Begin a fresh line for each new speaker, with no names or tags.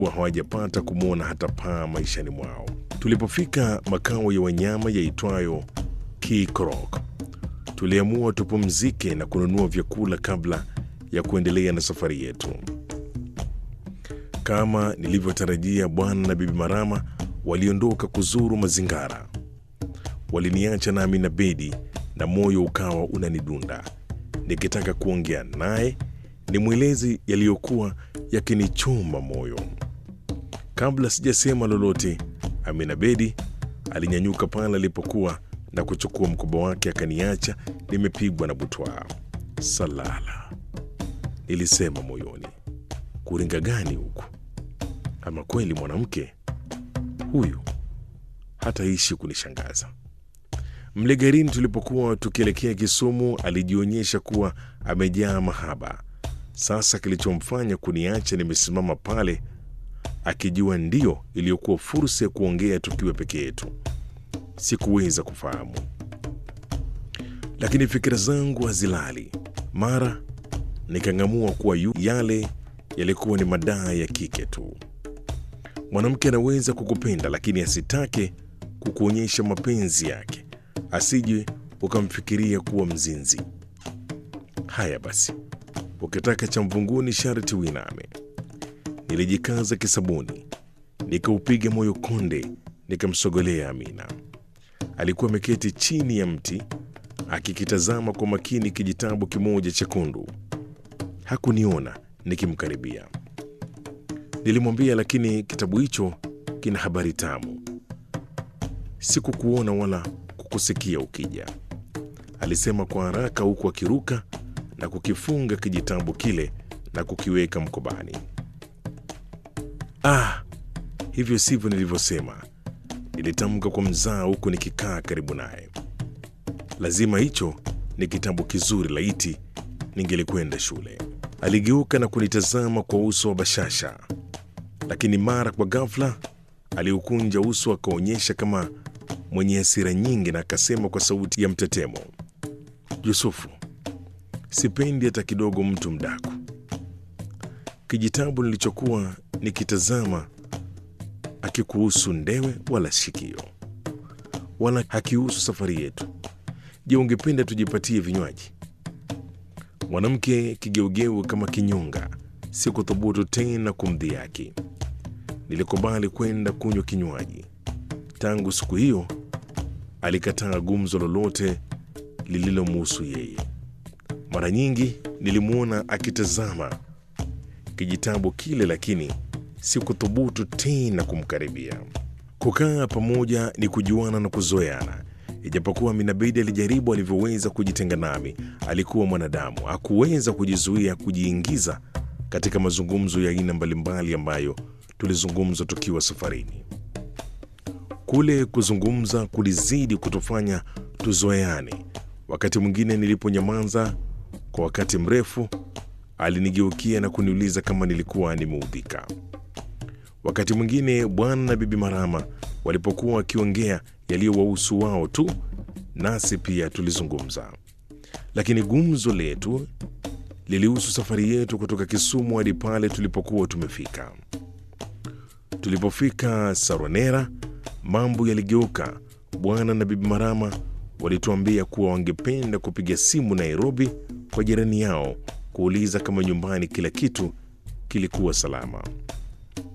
kuwa hawajapata kumwona hata paa maishani mwao. Tulipofika makao ya wanyama yaitwayo Kikrok, tuliamua tupumzike na kununua vyakula kabla ya kuendelea na safari yetu. Kama nilivyotarajia, bwana na bibi Marama waliondoka kuzuru mazingara. Waliniacha nami na Bedi, na moyo ukawa unanidunda nikitaka kuongea naye nimweleze yaliyokuwa yakinichoma moyo. Kabla sijasema lolote, Amina Bedi alinyanyuka pale alipokuwa na kuchukua mkoba wake akaniacha nimepigwa na butwaa. Salala, nilisema moyoni, kuringa gani huku? Ama kweli mwanamke huyu hataishi kunishangaza. Mle garini tulipokuwa tukielekea Kisumu, alijionyesha kuwa amejaa mahaba. Sasa kilichomfanya kuniacha nimesimama pale, akijua ndiyo iliyokuwa fursa ya kuongea tukiwa peke yetu, sikuweza kufahamu. Lakini fikira zangu hazilali. Mara nikang'amua kuwa yu yale yalikuwa ni madaa ya kike tu. Mwanamke anaweza kukupenda lakini asitake kukuonyesha mapenzi yake, asije ukamfikiria kuwa mzinzi. Haya basi, ukitaka cha mvunguni sharti uiname. Nilijikaza kisabuni, nikaupiga moyo konde, nikamsogolea Amina. Alikuwa ameketi chini ya mti akikitazama kwa makini kijitabu kimoja chekundu. Hakuniona nikimkaribia. Nilimwambia, lakini kitabu hicho kina habari tamu. Sikukuona wala kukusikia ukija, alisema kwa haraka, huku akiruka na kukifunga kijitabu kile na kukiweka mkobani. Ah, hivyo sivyo nilivyosema, nilitamka kwa mzaa, huku nikikaa karibu naye. Lazima hicho ni kitabu kizuri, laiti ningelikwenda shule. Aligeuka na kunitazama kwa uso wa bashasha, lakini mara kwa ghafla aliukunja uso akaonyesha kama mwenye hasira nyingi, na akasema kwa sauti ya mtetemo, Yusufu, sipendi hata kidogo mtu mdaku. Kijitabu nilichokuwa nikitazama hakikuhusu ndewe wala shikio, wala hakihusu safari yetu. Je, ungependa tujipatie vinywaji? Mwanamke kigeugeu kama kinyonga, sikuthubutu tena kumdhihaki. Nilikubali kwenda kunywa kinywaji. Tangu siku hiyo alikataa gumzo lolote lililomuhusu yeye. Mara nyingi nilimwona akitazama kijitabu kile, lakini sikuthubutu tena kumkaribia. Kukaa pamoja ni kujuana na kuzoeana. Ijapokuwa Minabedi alijaribu alivyoweza kujitenga nami, alikuwa mwanadamu, hakuweza kujizuia kujiingiza katika mazungumzo ya aina mbalimbali ambayo tulizungumza tukiwa safarini. Kule kuzungumza kulizidi kutufanya tuzoeane. Wakati mwingine niliponyamaza kwa wakati mrefu, alinigeukia na kuniuliza kama nilikuwa nimeudhika. Wakati mwingine bwana na bibi Marama walipokuwa wakiongea yaliyowahusu wao tu, nasi pia tulizungumza, lakini gumzo letu lilihusu safari yetu kutoka Kisumu hadi pale tulipokuwa tumefika. Tulipofika Saronera, mambo yaligeuka. Bwana na bibi Marama walituambia kuwa wangependa kupiga simu Nairobi kwa jirani yao kuuliza kama nyumbani kila kitu kilikuwa salama.